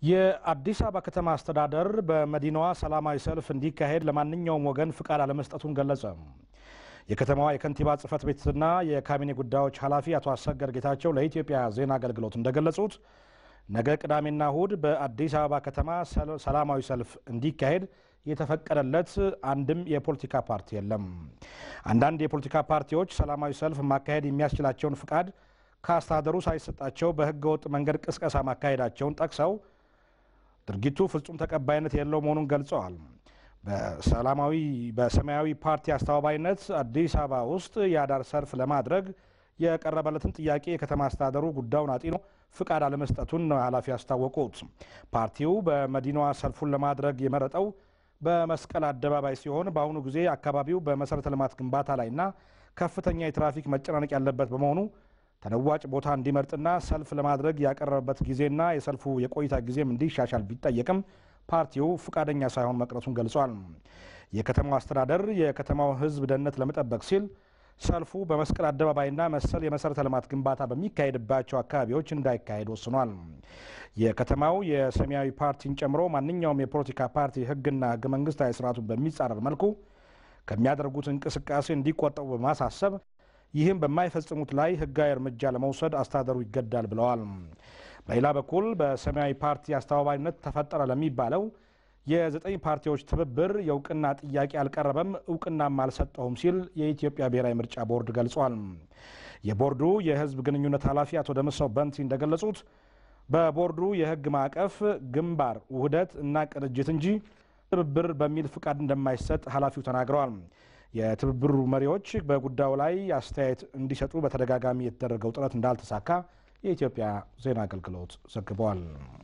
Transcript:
የአዲስ አበባ ከተማ አስተዳደር በመዲናዋ ሰላማዊ ሰልፍ እንዲካሄድ ለማንኛውም ወገን ፍቃድ አለመስጠቱን ገለጸ። የከተማዋ የከንቲባ ጽሕፈት ቤትና የካቢኔ ጉዳዮች ኃላፊ አቶ አሰገድ ጌታቸው ለኢትዮጵያ ዜና አገልግሎት እንደገለጹት ነገ ቅዳሜና እሁድ በአዲስ አበባ ከተማ ሰላማዊ ሰልፍ እንዲካሄድ የተፈቀደለት አንድም የፖለቲካ ፓርቲ የለም። አንዳንድ የፖለቲካ ፓርቲዎች ሰላማዊ ሰልፍ ማካሄድ የሚያስችላቸውን ፍቃድ ከአስተዳደሩ ሳይሰጣቸው በሕገወጥ መንገድ ቅስቀሳ ማካሄዳቸውን ጠቅሰው ድርጊቱ ፍጹም ተቀባይነት የለው መሆኑን ገልጸዋል። በሰላማዊ በሰማያዊ ፓርቲ አስተባባይነት አዲስ አበባ ውስጥ የአዳር ሰልፍ ለማድረግ የቀረበለትን ጥያቄ የከተማ አስተዳደሩ ጉዳዩን አጢኖ ፍቃድ አለመስጠቱን ነው ኃላፊ ያስታወቁት። ፓርቲው በመዲናዋ ሰልፉን ለማድረግ የመረጠው በመስቀል አደባባይ ሲሆን በአሁኑ ጊዜ አካባቢው በመሰረተ ልማት ግንባታ ላይና ከፍተኛ የትራፊክ መጨናነቅ ያለበት በመሆኑ ተለዋጭ ቦታ እንዲመርጥና ሰልፍ ለማድረግ ያቀረበበት ጊዜና የሰልፉ የቆይታ ጊዜም እንዲሻሻል ቢጠየቅም ፓርቲው ፈቃደኛ ሳይሆን መቅረቱን ገልጿል። የከተማው አስተዳደር የከተማው ሕዝብ ደህንነት ለመጠበቅ ሲል ሰልፉ በመስቀል አደባባይና መሰል የመሰረተ ልማት ግንባታ በሚካሄድባቸው አካባቢዎች እንዳይካሄድ ወስኗል። የከተማው የሰማያዊ ፓርቲን ጨምሮ ማንኛውም የፖለቲካ ፓርቲ ሕግና ሕገ መንግስታዊ ስርዓቱን በሚጻረር መልኩ ከሚያደርጉት እንቅስቃሴ እንዲቆጠቡ በማሳሰብ ይህም በማይፈጽሙት ላይ ህጋዊ እርምጃ ለመውሰድ አስተዳደሩ ይገዳል ብለዋል። በሌላ በኩል በሰማያዊ ፓርቲ አስተባባሪነት ተፈጠረ ለሚባለው የዘጠኝ ፓርቲዎች ትብብር የእውቅና ጥያቄ አልቀረበም፣ እውቅናም አልሰጠሁም ሲል የኢትዮጵያ ብሔራዊ ምርጫ ቦርድ ገልጿል። የቦርዱ የህዝብ ግንኙነት ኃላፊ አቶ ደምሰው በንቲ እንደገለጹት በቦርዱ የህግ ማዕቀፍ ግንባር፣ ውህደት እና ቅንጅት እንጂ ትብብር በሚል ፍቃድ እንደማይሰጥ ኃላፊው ተናግረዋል። የትብብሩ መሪዎች በጉዳዩ ላይ አስተያየት እንዲሰጡ በተደጋጋሚ የተደረገው ጥረት እንዳልተሳካ የኢትዮጵያ ዜና አገልግሎት ዘግበዋል።